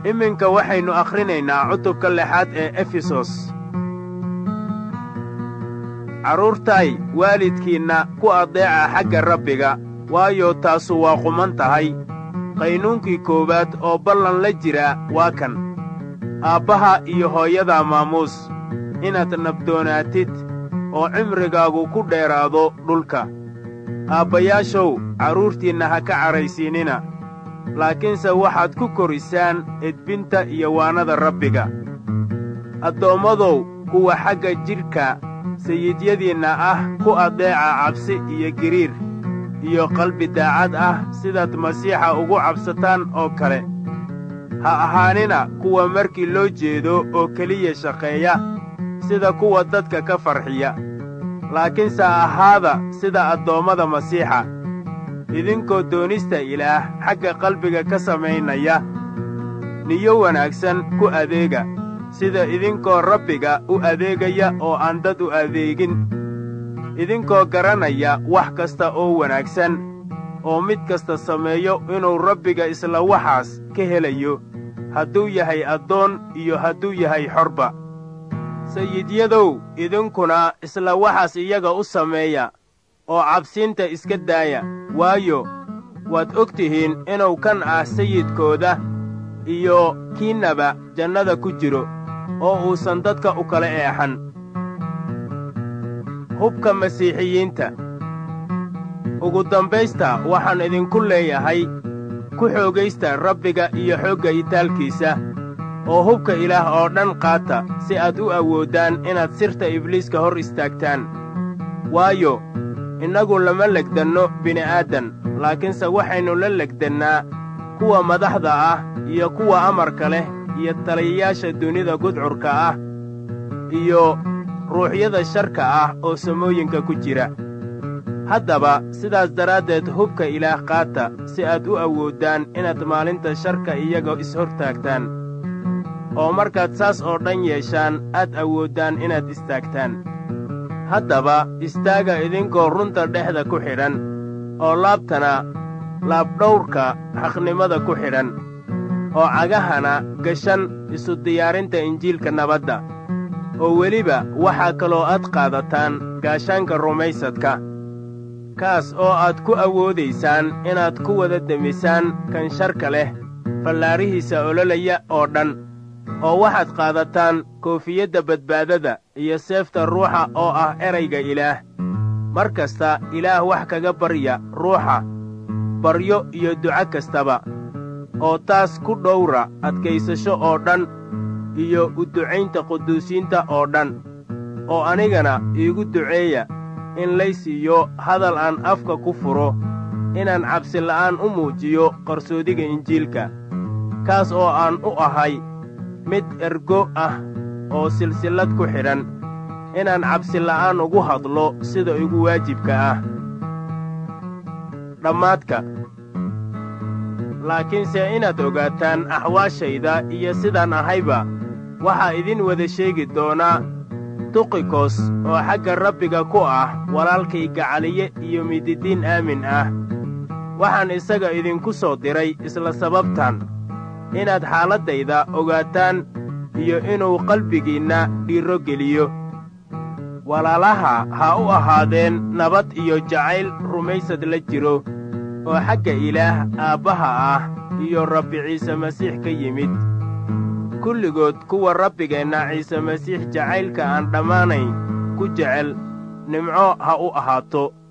iminka waxaynu akhrinaynaa cutubka lixaad ee efesos carruurtay waalidkiinna ku addeeca xagga rabbiga waayo taasu waa quman tahay qaynuunkii koowaad oo ballan la jira waa kan aabbaha iyo hooyada maamuus inaad nabdoonaatid oo cimrigaagu ku dheeraado dhulka aabbayaashow carruurtiinna ha ka cadhaysiinina laakiinse waxaad ku korisaan edbinta iyo waanada rabbiga addoommadow kuwa xagga jidhka sayidyadiinna ah ku addeeca cabsi iyo giriir iyo qalbi daacad ah sidaad masiixa ugu cabsataan oo kale ha ahaanina kuwa markii loo jeedo oo keliya shaqeeya sida kuwa dadka ka farxiya laakiinse ahaada sida addoommada masiixa idinkoo doonista ilaah xagga qalbiga ka samaynaya niyo wanaagsan ku adeega sida idinkoo rabbiga u adeegaya oo aan dad u adeegin idinkoo garanaya wax kasta oo wanaagsan oo mid kasta sameeyo inuu rabbiga isla waxaas ka helayo hadduu yahay addoon iyo hadduu yahay xorba sayidyadow idinkuna isla waxaas iyaga u sameeya oo cabsiinta iska daaya waayo waad og tihiin inuu kan ah sayidkooda iyo kiinnaba jannada ku jiro oo uusan dadka u kala eexan hubka masiixiyiinta ugu dambaysta waxaan idinku leeyahay ku xoogaysta rabbiga iyo xoogga itaalkiisa oo hubka ilaah oo dhan qaata si aad u awooddaan inaad sirta ibliiska hor istaagtaan waayo innagu lama legdanno bini'aadan laakiinse waxaynu la legdannaa kuwa madaxda ah iyo kuwa amarka leh iyo taliyayaasha dunida gudcurka ah iyo ruuxyada sharka ah oo samooyinka ku jira haddaba sidaas daraaddeed hubka ilaah qaata si aad u awooddaan inaad maalinta sharka iyaga ishortaagtaan oo markaad saas oo dhan yeeshaan aad awooddaan inaad istaagtaan haddaba istaaga idinkoo runta dhexda ku xidhan oo laabtana laabdhawrka xaqnimada ku xidhan oo cagahana gashan isu diyaarinta injiilka nabadda oo weliba waxaa kaloo aad qaadataan gaashaanka rumaysadka kaas oo aad ku awoodaysaan inaad ku wada demisaan kan sharka leh fallaarihiisa ololaya oo dhan oo waxaad qaadataan koofiyadda badbaadada iyo seefta ruuxa oo ah erayga ilaah mar kasta ilaah wax kaga barya ruuxa baryo iyo duco kastaba oo taas ku dhowra adkaysasho oo dhan iyo u ducaynta quduusiinta oo dhan oo anigana iigu duceeya in lay siiyo hadal aan afka ku furo inaan cabsila'aan u muujiyo qarsoodiga injiilka kaas oo aan u ahay mid ergo ah oo silsillad ku xidhan inaan cabsila'aan ugu hadlo sida igu waajibka ah dhammaadka laakiinse inaad ogaataan axwaashayda iyo sidaan ahayba waxaa idin wada sheegi doonaa tuqikos oo xagga rabbiga ku ah walaalkay gacaliye iyo mididiin aamin ah waxaan isaga idinku soo diray isla sababtan inaad xaaladdayda ogaataan iyo inuu qalbigiinna dhiirro geliyo walaalaha ha u ahaadeen nabad iyo jacayl rumaysad la jiro oo xagga ilaah aabbaha ah iyo rabbi ciise masiix ka yimid kulligood kuwa rabbigeenna ciise masiix jacaylka aan dhammaanayn ku jecel nimco ha u ahaato